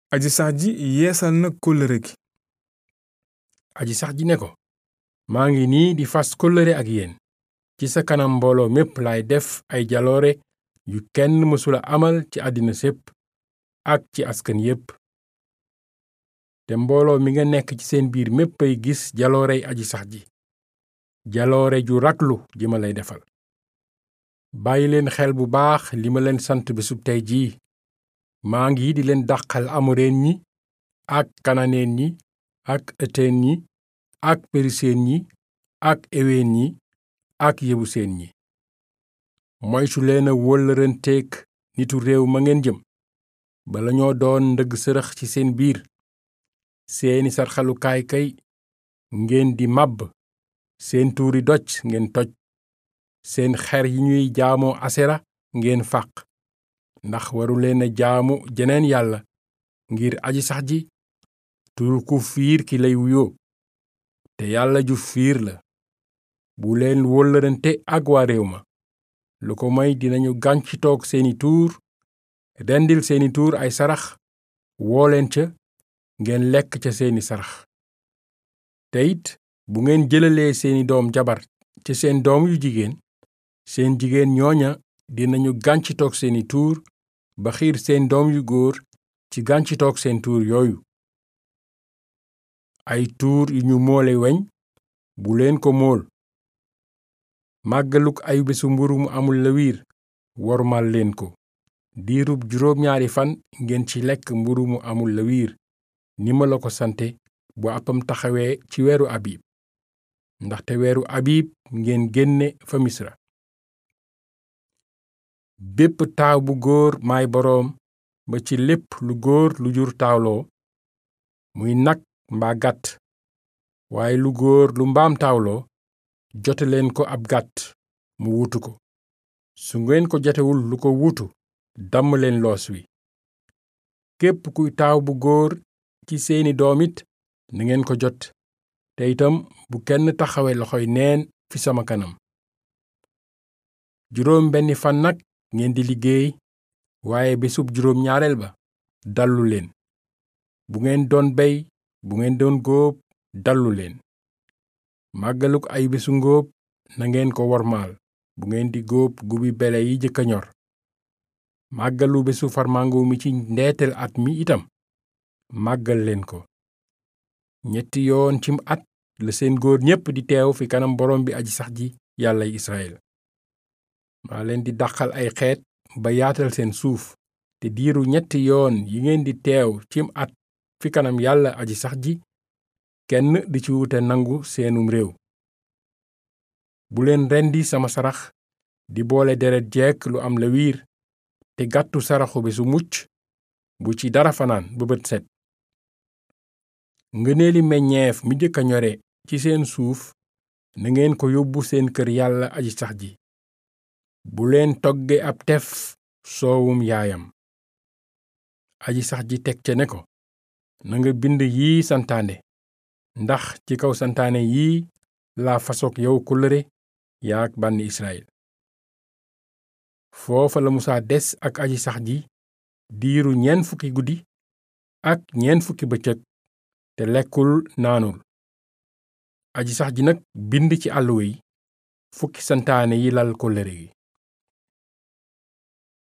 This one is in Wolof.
aji sax ji yeesal na kóllëre gi aji sax ji ne ko maa ngi nii di fas kóllëre ak yéen ci sa kanam mbooloo mépp laay def ay jaloore yu kenn mësula amal ci àddina sépp ak ci askan yépp te mbooloo mi nga nekk ci seen biir mépp ay gis jaloorey aji sax ji jaloore ju raglu ji ma lay defal bàyyi leen xel bu baax li ma leen sant bésub tey jii maa ngi di leen dàqal amoreen ñi ak kananeen ñi ak ëtteen ñi ak periseen ñi ak eween ñi ak yebuseen ñi moytu leen a wóllëranteeg nitu réew ma ngeen jëm bala ñoo doon ndëgg sërëx ci seen biir seeni sarxalukaay kay ngeen di màbb seen tuuri doj ngeen toj seen xer yi ñuy jaamoo asera ngeen fàq ndax waru leen a jaamu jeneen yàlla ngir aji sax ji turu ku fiir ki lay wuyoo te yàlla ju fiir la bu leen wóllërante ak waa réew ma lu ko may dinañu gàncitoog seeni tuur rendil seeni tuur ay sarax woo leen ca ngeen lekk ca seeni sarax te it bu ngeen jëlalee seeni doom jabar ci seen doom yu jigéen seen jigéen ñooña dinañu gàncitoog seeni tuur ba xiir seen doom yu góor ci gàncitoog seen tuur yooyu ay tuur yu ñu moole weñ bu leen ko mool màggaluk ay bésu mburu mu amul la wiir wormal leen ko diirub juróom ñaari fan ngeen ci lekk mburu mu amul la wiir ni ma la ko sante bu appam taxawee ci weeru abib ndaxte weeru abib ngeen génne fa misra bépp taaw bu góor maay boroom ba ci lépp lu góor lu jur taawloo muy nag mbaa gàtt waaye lu góor lu mbaam taawloo jote leen ko ab gàtt mu wutu ko su ngeen ko jotewul lu ko wutu damm leen loos wi képp kuy taaw bu góor ci seeni doom it na ngeen ko jot te itam bu kenn taxawe loxoy neen fi sama kanam juróom benni fan nag ngeen di liggéey waaye bésub juróom ñaareel ba dallu leen bu ngeen doon bey bu ngeen doon góob dallu leen màggaluk ay bésu ngóob na ngeen ko wormaal bu ngeen di góob gubi bele yi jëkka ñor màggalu bésu farmango mi ci ndeetel at mi itam màggal leen ko ñetti yoon cim at la seen góor ñépp di teew fi kanam borom bi aji sax ji yàllay Israël maa leen di dàqal ay xeet ba yaatal seen suuf te diiru ñetti yoon yi ngeen di teew cim at fi kanam yàlla aji sax ji kenn di ci wute nangu seenum réew bu leen rendi sama sarax di boole deret jekk lu am la wiir te gàttu saraxu bi su mucc bu ci dara fanaan ba bët set ngëneeli meññeef mi jëkk a ñore ci seen suuf na ngeen ko yóbbu seen kër yàlla aji sax ji bu leen togge ab tef soowum yaayam aji sax ji teg ca ne ko nanga bind yii santaane ndax ci kaw santaane yii laa fasoog yow kóllëre yaak bànni Israyil foofa la musaa des ak aji sax ji diiru ñeent fukki guddi ak ñeent fukki bëccëg te lekkul naanul aji sax ji nag bind ci àlluwa yi fukki santaane yi lal kóllëre gi